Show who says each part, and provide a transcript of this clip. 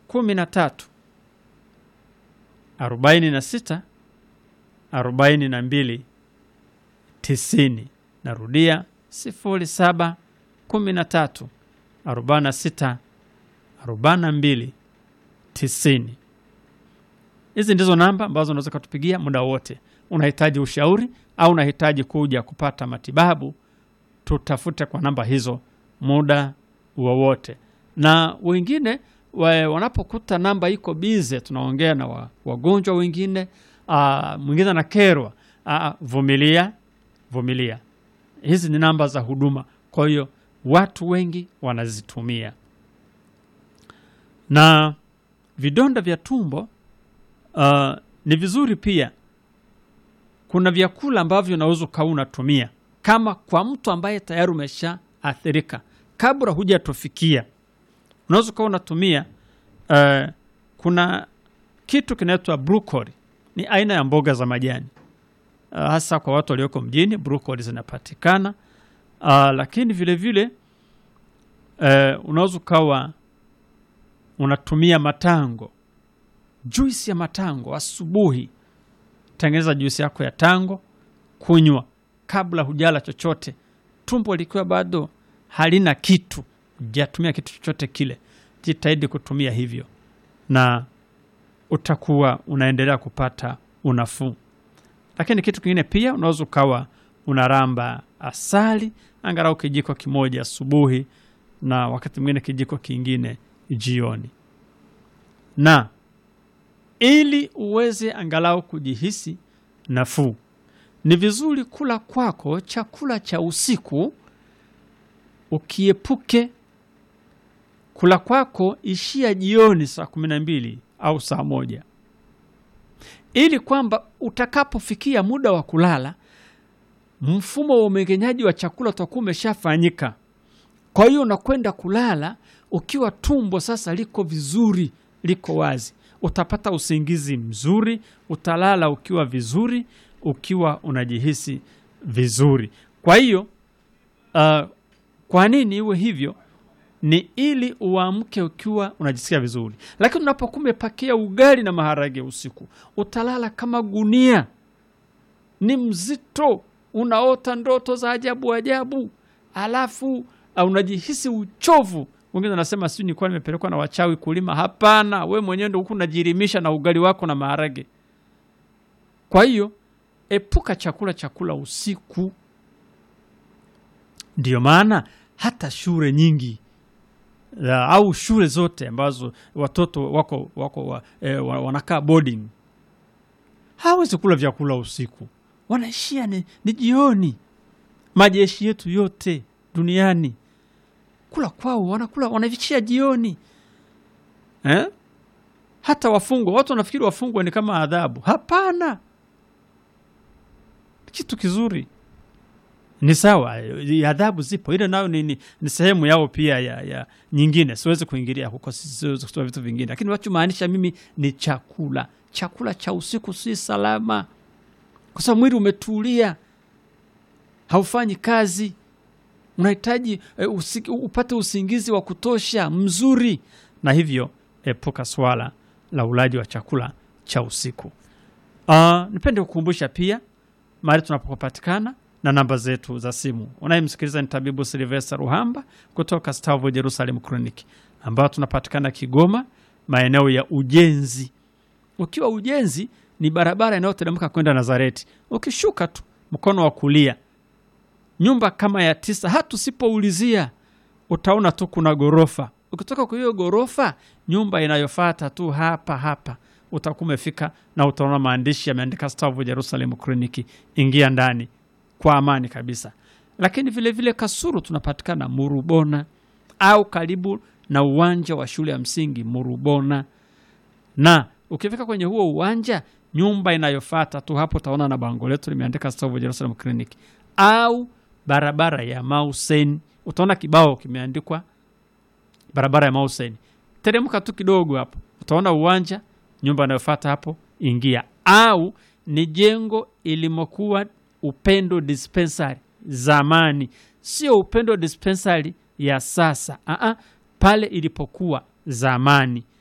Speaker 1: kumi na tatu arobaini na sita arobaini na mbili tisini. Narudia sifuri saba kumi na tatu arobaini na sita arobaini na mbili tisini. Hizi ndizo namba ambazo unaweza ukatupigia muda wote. Unahitaji ushauri au unahitaji kuja kupata matibabu, tutafute kwa namba hizo muda wowote. Na wengine wa, wanapokuta namba iko bize, tunaongea na wa, wagonjwa wengine, ah, mwingine anakerwa, ah, vumilia, vumilia. Hizi ni namba za huduma, kwa hiyo watu wengi wanazitumia. Na vidonda vya tumbo uh, ni vizuri pia. Kuna vyakula ambavyo unaweza ukawa unatumia kama kwa mtu ambaye tayari umeshaathirika, kabla hujatufikia, unaweza ukawa unatumia uh, kuna kitu kinaitwa brokoli. Ni aina ya mboga za majani uh, hasa kwa watu walioko mjini, brokoli zinapatikana uh, lakini vile vile uh, unaweza ukawa unatumia matango juisi ya matango asubuhi. Tengeneza juisi yako ya tango, kunywa kabla hujala chochote, tumbo likiwa bado halina kitu, hujatumia kitu chochote kile. Jitahidi kutumia hivyo, na utakuwa unaendelea kupata unafuu. Lakini kitu kingine pia, unaweza ukawa unaramba asali angalau kijiko kimoja asubuhi, na wakati mwingine kijiko kingine jioni na ili uweze angalau kujihisi nafuu, ni vizuri kula kwako chakula cha usiku, ukiepuke kula kwako ishia jioni saa kumi na mbili au saa moja, ili kwamba utakapofikia muda wa kulala mfumo wa umeng'enyaji wa chakula utakuwa umeshafanyika. Kwa hiyo unakwenda kulala ukiwa tumbo sasa liko vizuri, liko wazi utapata usingizi mzuri, utalala ukiwa vizuri, ukiwa unajihisi vizuri. Kwa hiyo uh, kwa nini iwe hivyo? Ni ili uamke ukiwa unajisikia vizuri. Lakini unapokuwa umepakia ugali na maharage usiku, utalala kama gunia, ni mzito, unaota ndoto za ajabu ajabu, alafu uh, unajihisi uchovu wengine wanasema sijui nilikuwa nimepelekwa na wachawi kulima. Hapana, we mwenyewe ndo huku unajirimisha na ugali wako na maharage. Kwa hiyo epuka chakula chakula usiku. Ndiyo maana hata shule nyingi ya, au shule zote ambazo watoto wako, wako wa, eh, wanakaa boarding hawezi kula vyakula usiku, wanaishia ni, ni jioni. Majeshi yetu yote duniani kula kwao wanakula wanavichia jioni eh? Hata wafungwa, watu wanafikiri wafungwa ni kama adhabu. Hapana, kitu kizuri, ni sawa. Adhabu zipo, ile nayo ni, ni, ni sehemu yao pia ya, ya nyingine. Siwezi kuingilia huko, siwezi kutoa vitu vingine, lakini wachomaanisha mimi ni chakula. Chakula cha usiku si salama, kwa sababu mwili umetulia, haufanyi kazi unahitaji uh, usi, upate usingizi wa kutosha mzuri, na hivyo epuka swala la ulaji wa chakula cha usiku. Uh, nipende kukumbusha pia mahali tunapopatikana na namba zetu za simu. Unayemsikiliza ni tabibu Silvester Ruhamba kutoka Stavo Jerusalem Clinic, ambayo tunapatikana Kigoma, maeneo ya Ujenzi. Ukiwa Ujenzi ni barabara inayoteremka kwenda Nazareti, ukishuka tu mkono wa kulia nyumba kama ya tisa, hata usipoulizia utaona tu kuna ghorofa. Ukitoka kwa hiyo ghorofa, nyumba inayofuata tu hapa hapa utakuwa umefika, na utaona maandishi yameandika Stavu Jerusalem Clinic. Ingia ndani kwa amani kabisa. Lakini vile vile Kasuru tunapatikana Murubona, au karibu na uwanja wa shule ya msingi Murubona, na ukifika kwenye huo uwanja, nyumba inayofuata tu hapo utaona na bango letu limeandika Stavu Jerusalem Clinic au barabara ya Mausen, utaona kibao kimeandikwa barabara ya Mausen. Teremka tu kidogo hapo, utaona uwanja, nyumba inayofuata hapo, ingia. Au ni jengo ilimokuwa Upendo Dispensary zamani, sio Upendo Dispensary ya sasa. Aa, pale ilipokuwa zamani